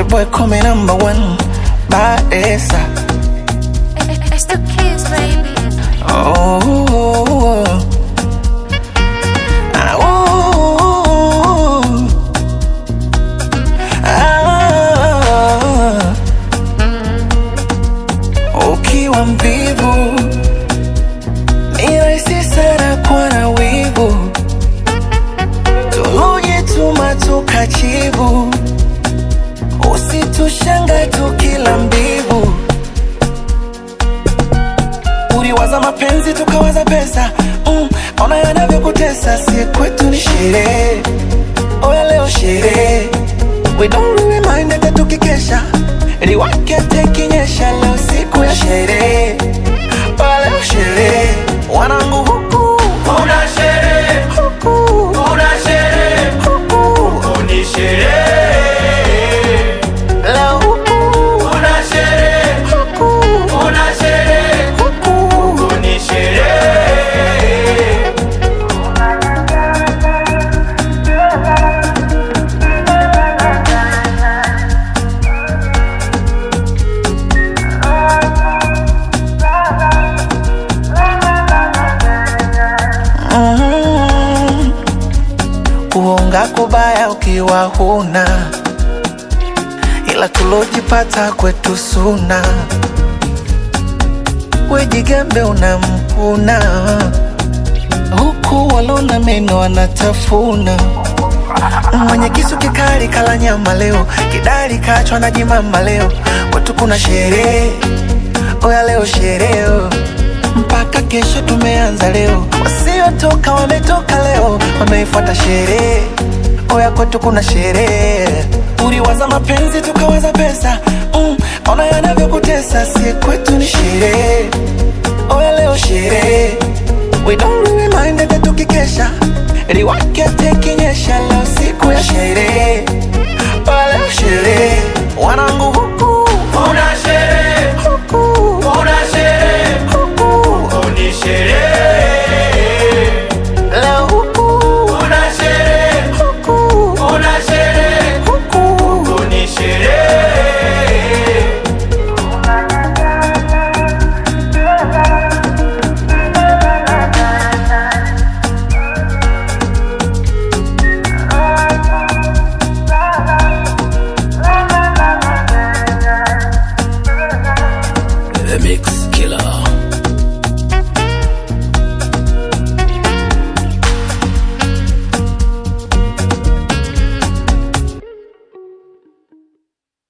boy call me number one. Baesa. It's the kids, baby. Oh. Ah, oh. Ah. Ukiwa mvivu ni rahisi sana kuwa na wivu, tulujituma tukachivu, usitushanga tukila mbivu uliwaza mapenzi tukawaza pesa mm, ona yanavyokutesa si kwetu ni sherehe oya leo sherehe we don't really mind hata tukikesha liwake tekinyesha leo siku ya sherehe oya leo sherehe wanangu huku Kuna sherehe, huku kuna sherehe, huku ni sherehe. leo huku Kuna sherehe, huku kuna sherehe, huku ni sherehe. Mm. Kuonga kubaya ukiwa huna, ila tulojipata kwetu suna. Wejigambe unamkuna, huku walona meno wanatafuna. Mwenye kisu kikali kala nyama leo, kidari kachwa na jimama leo. Kwetu kuna sherehe, oya leo sherehe mpaka kesho tumeanza leo, wasiotoka wametoka leo, wameifuata sherehe. Oya kwetu kuna sherehe, uliwaza mapenzi tukawaza pesa mm, ona yanavyokutesa, si kwetu ni sherehe. Oya leo sherehe, we don't really mind hata tukikesha, liwake teki